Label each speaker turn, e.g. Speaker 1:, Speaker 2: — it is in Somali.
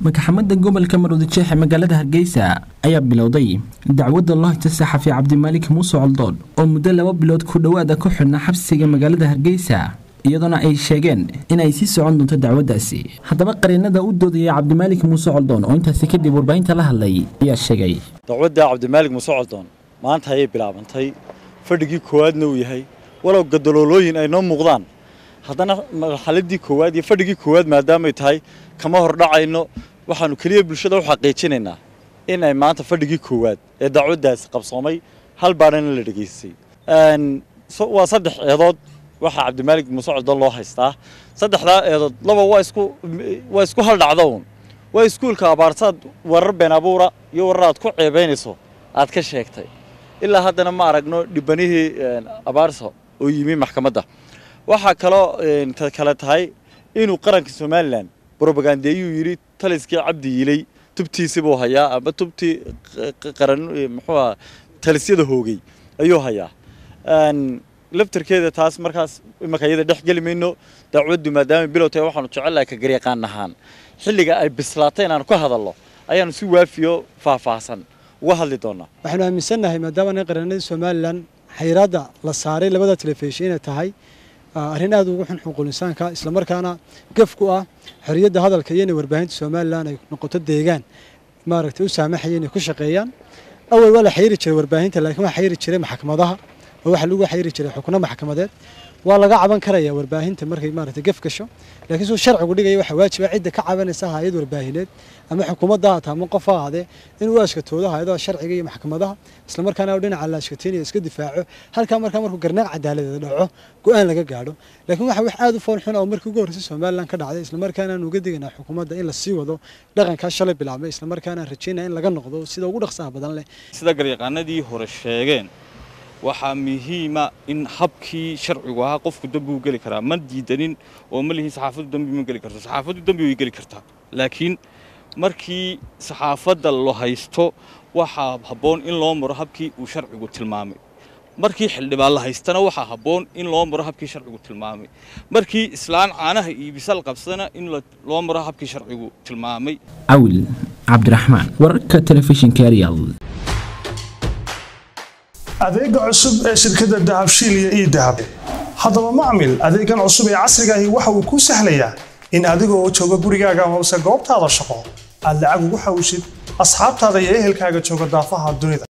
Speaker 1: madaxamada gobolka maroodijeex ee magaalada hargeysa ayaa bilowday dacwadda loo haysta saxafi cabdimaalik muuse coldoon oo muddo laba bilood ku dhowaada ku xidhnaa xabsiga magaalada hargeysa iyadoona ay sheegeen in ay sii socon doonto dacwaddaasi haddaba qariinada u doodaya cabdimaalik muuse coldoon oo intaasi kadib warbaahinta la hadlay ayaa sheegay
Speaker 2: dacwadda cabdimaalik muuse coldoon maanta ayay bilaabantay fadhigii koowaadna uu yahay walow gadaloolooyin ay noo muuqdaan haddana marxaladii koowaad iyo fadhigii koowaad maadaamay tahay kama hordhacayno waxaanu keliya bulshada u xaqiijinaynaa in ay maanta fadhigii koowaad ee dacwaddaasi qabsoomay hal baadhana la dhegaystay waa saddex eedood waxaa cabdimaalik muuse coldoon loo haystaa saddexdaa eedood laba waa isku waa isku hal dhacdo uun waa iskuulka abaarsaad warar been abuura iyo warar aad ku ceebaynayso aad ka sheegtay ilaa haddana ma aragno dhibanihii abaarso oo yimi maxkamadda waxaa kaloo kale tahay inuu qaranka somalilan brobagandeeyuu yidhi taliskii cabdi yilay tubtiisi buu hayaa ama tubtii qaran muxuuha talisyada hoogay ayuu hayaa laftarkeeda taas markaas imanka iyada dhex geli mayno dacwaddu maadaama bilow tahay waxaanu jecellahay ka garyaqaan ahaan xilliga ay bislaatay inaanu ka hadalno ayaanu si waafiyo faahfaahsan uga hadli doonaa
Speaker 3: waxaanu aaminsannahay maadaama nin qaranadii somalilan xayiraadda la saaray labada telefishin inay tahay arrin aad ugu xun xuquuq insaanka islamarkaana gaf ku ah xorriyadda hadalka iyo inay warbaahinta somalilan ay noqoto deegaan maaragtay u saamaxaya inay ku shaqeeyaan awal waa la xayiri jiray warbaahinta laakiin waa xayiri jiray maxkamadaha oo waxa lagu xayiri jiray xukno maxkamadeed waa laga caban karaya warbaahinta markay maaragtay gaf gasho laakiin suu sharcigu dhigaya waxaa waajiba cidda ka cabanaysa hayad warbaahineed ama xukuumadda hata ama qof ha ahaadee inuu ashkatoodo hayadaha sharciga iyo maxkamadaha islamarkaana dhinaca la ashkataynaya iska difaaco halkaa markaa markuu garnaac cadaaladeed dhaco go-aan laga gaadho laakiin waxa wax aad u fool xun oo markii ugu horreysay somalilan ka dhacday islamarkaana aan uga digaynaa xukuumadda in la sii wado dhaqankaa shalay bilaabmay islamarkaana aan rajaynaa in laga noqdo sida ugu dhaqsaha badan leh
Speaker 4: sida garyaqaanadii hore sheegeen waxaa muhiima in habkii sharcigu ahaa qofku dembi u geli karaa ma diidanin oo ma lihin saxaafaddu dembi ma geli karto saxaafaddu dembi way geli kartaa laakiin markii saxaafadda la haysto waxaa habboon in loo maro habkii uu sharcigu tilmaamay markii xildhibaan la haystana waxaa habboon in loo maro habkii sharcigu tilmaamay markii islaan caanaha iibisal qabsadana in loo maro habkii sharcigu tilmaamay
Speaker 1: cawil cabdiraxmaan wararka telefishinka arial
Speaker 5: adeega cusub ee shirkadda dahabshiil iyo ii dahab haddaba macmil adeegan cusub ee casriga ahi waxa uu kuu sahlayaa in adiga oo jooga gurigaaga amase goobtaada shaqo aad lacag ugu xawshid asxaabtaada iyo ehelkaaga jooga daafaha dunida